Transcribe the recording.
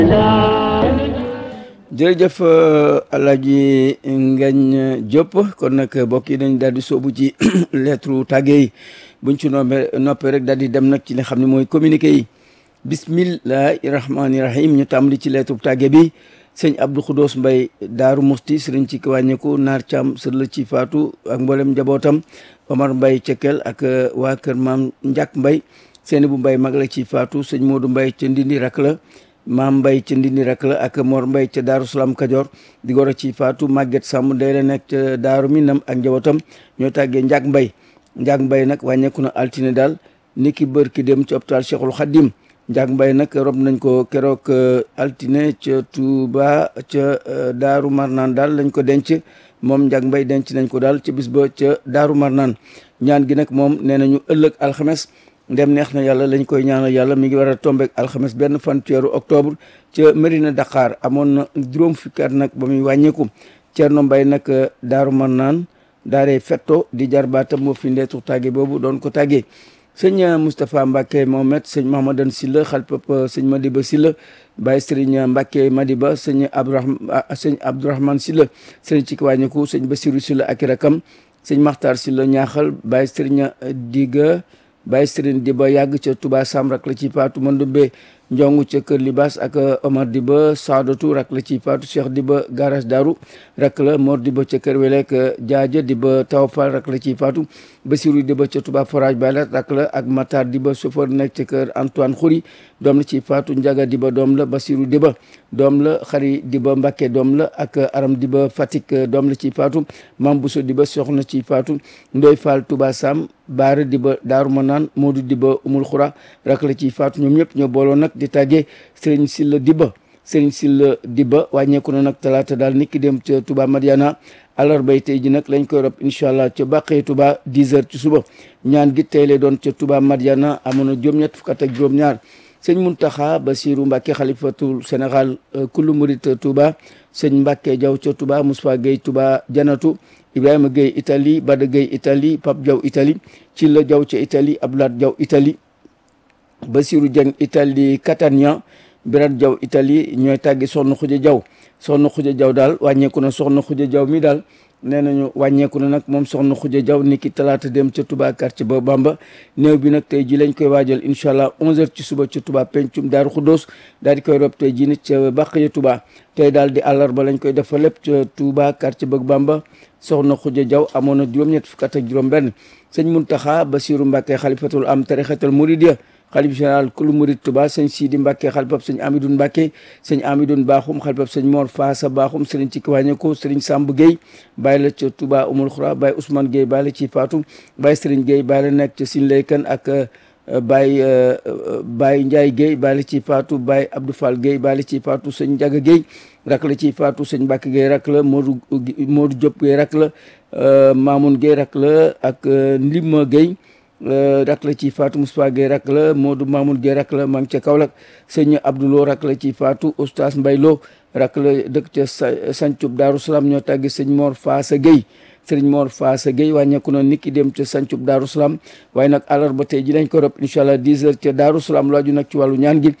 jërëjëf Alaaji Ngagne Diop kon nag mbokk yi dañ daal di soobu ci lettre tàgge yi buñ ci noppee noppee rek daal di dem nag ci li xam ne mooy communiqué yi bismillahi rahmaani rahim ñu tàmbali ci lettre tàgge bi sëñ Abdou Khoudos Mbay Daaru Musti sëriñ ci wàññeeku Naar Caam sër la ci faatu ak mboolem njabootam Omar Mbay Cekel ak waa kër maam Njàkk Mbay seeni bu Mbay mag la ci faatu sëñ Moodu Mbay ca Ndindi rak la maam mbay ca ndindi rak la ak mor mbay ca daaru salaam kajoor di goro ci faatu màgget sàmm day la nekk ca daaru minam ak njabootam ñoo tàggee njaag mbay njaag mbay nag wàññeeku na altine daal ni ki bër ki dem ci hôpital cheikhul xadim njaag mbay nag rob nañ ko keroog altine ca tuuba ca daaru marnaan daal lañ ko denc moom njaag mbay denc nañ ko daal ca bis ba ca daaru marnaan ñaan gi nag moom nee nañu ëllëg alxames ndem neex na yàlla lañ koy ñaanal yàlla mi ngi war a tombeek alxames benn fan ci weeru octobre ca Mérina Dakar amoon na juróom fukki at nag ba muy wàññeeku Thierno Mbaye nag daaru man naan daaree fetto di jar baatam moo fi ndeetu tàgge boobu doon ko tàggee sëñ Moustapha Mbacke Mohamed sëñ Mahamadan Silla xalpap sëñ Madiba Silla Baye Serigne Mbacke Madiba sëñ Abdourahman sëñ Abdourahman Silla sëñ ci wàññeeku sëñ Basiru Silla ak i rakam sëñ Makhtar Silla ñaaxal Baye Serigne Diga Baye Serigne Diba yàgg ca Touba Sam rak la ci faatu Mandumbe Njongu ca Kër Libas ak Omar Diba Saadatu rak la ci faatu Cheikh Diba garage Daru rak la Mor Diba ca Kër Welek Jaaja Diba Tawfal rak la ci faatu Basiru Diba ca Touba Forage Baylat rak la ak Matar Diba chauffeur nekk ca Kër Antoine Khouri doom la ci faatu Njaga Diba doom la Basiru Diba doom la Xari Diba Mbacke doom la ak Aram Diba Fatick doom la ci faatu Mam Bousso Diba soxna ci faatu Ndoy Fall Touba Sam Baara Diba Daaru Manaan Moodu Diba Umul Xura rak la ci faatu ñoom ñëpp ñoo booloo nag di tàggee Serigne Silla Diba Serigne Silla Diba wàññeeku na nag talaata daal niki dem ca Touba Madiana àllarbay tey ji nag lañ koy rob incha allah ca bàqee Touba 10 heures ci suba ñaan gi tey lay doon ca Touba Madiana amoon na juróom-ñett fukk ak juróom-ñaar sëñ Muntaxa Basiru Mbàkke xalifatul Sénégal kullu murit Touba sëñ Mbàkke Jaw ca Touba Moussa Gueye Touba Janatu Ibrahima Gueye Italie Bada Gueye Italie Pape Jaw Italie ci la Jaw ca Italie Abdoulaye Jaw Italie Basiru Dieng Italie Catania Birat Jaw Italie ñooy tàggi soxna Xuja Jaw soxna Xuja Jaw daal wàññeeku na soxna Xuja Jaw mi daal nee nañu wàññeeku na nag moom soxna Xuja Jaw ni ki talaata dem ca Touba quartier ba Bamba néew bi nag tey ji lañ koy waajal incha allah 11h ci suba ca Touba pencum Daaru Xuddoos daal di koy rob tey ji nit ca bàq ya Touba tey daal di àllarba lañ koy defa lépp ca Touba quartier ba Bamba soxna Xuja Jaw amoon na juróom-ñett fukk ak juróom benn sëñ Muntaxa Basiru Mbàkke xalifatul am tarixatul muridiya xalif général kulu murid Touba sëñ Sidi Mbacke xalifab sëñ Amidoun Mbacke sëñ Amidoun Bakhoum xalifab sëñ Mor Faasa Bakhoum sëriñ ci kiwàññeko sëriñ Samb Gueye bàyyi la ca Touba Umul Xura bàyyi Ousmane Gueye bàyyi la ci Fatou bàyyi sëriñ Gueye bàyyi la nekk ca Sin Laykan ak bàyyi bàyyi Ndiaye Gueye bàyyi la ci Fatou bàyyi Abdou Fall Gueye bàyyi la ci Fatou sëñ Ndiaga Gueye rak la ci Fatou sëñ Mbacke Gueye rak la Modou Modou Diop Gueye rak la Mamoun Gueye rak la ak Ndima Gueye rak la ci faatu Moustapha Gueye rak la Modou Mamoun Gueye rak la maa ngi ca Kaolack sëñ Abdoulo rak la ci faatu Oustaz Mbaylo rak la dëkk ca Sancub Daaru Salaam ñoo tàggi sëñ Mor Faasa Gueye sëriñ Mor Faasa Gueye wàññeeku na niki dem ca Sancub Daaru Salaam waaye nag àllarba tey ji lañ ko rob incha allah 10 heures ca Daaru Salaam laaju nag ci wàllu ñaan gi